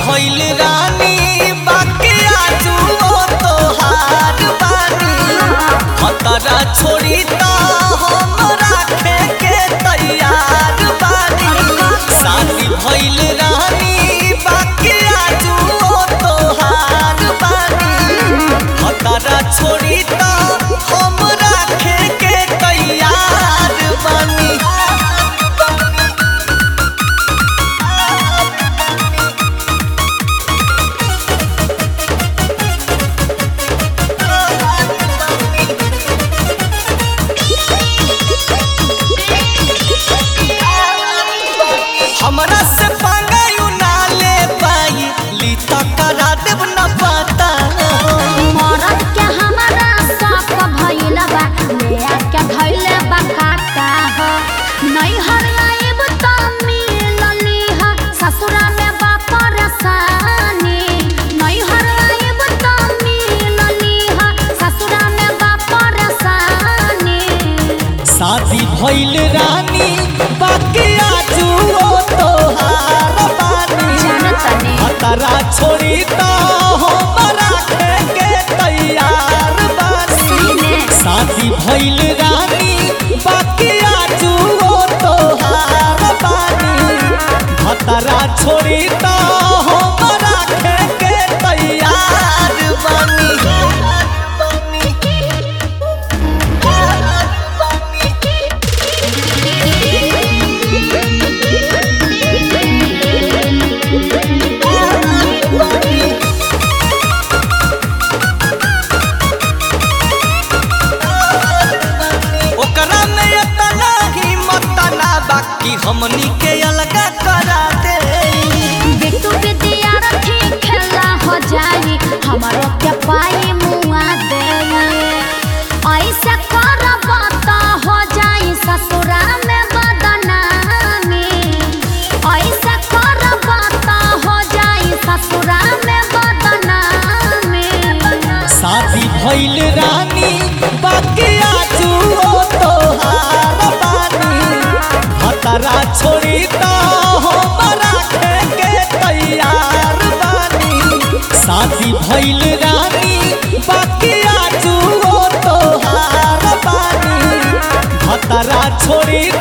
भइल रानी बाकी आजू ओ तोहार बानी खतरा छोड़ी त हम राखे के तैयार बानी शादी भइल रानी बाकी आजू ओ तोहार बानी खतरा छोड़ी त हम राखे के तैयार बानी हमरा से पंगायु ना ले पाई ली त करा देब न पता मरद के हमारा शौक भइल बा ले के धइले बा काका हो नहीं हरलाइब त मिलली ह ससुरा में बा परेशानी नहीं हरलाइब त मिलली ह ससुरा में बा परेशानी शादी भइल रानी बाकी आजू ओ तोहार बानी जानतनी खतरा छोड़ी त हम राखे के तैयार बानी सीने शादी भइल रानी बाकी आजू ओ तोहार बानी खतरा छोड़ी त हम राखे के तैयार बानी ओकरा में इतना हिम्मत ना बाकी हमनी के अलगा करा दे बिट्टू विद्यार्थी खेला हो जाई हमारो के पाई मुआ दे ऐसे करब त हो जाई ससुरा में बदनामी ऐसे करब त हो जाई ससुरा में बदनामी शादी भइल रानी बाकी आजू ओ तोहार बानी खतरा छोड़ी त हम राखे के तैयार बानी शादी भइल रानी बाकी आजू ओ तोहार बानी खतरा छोड़ी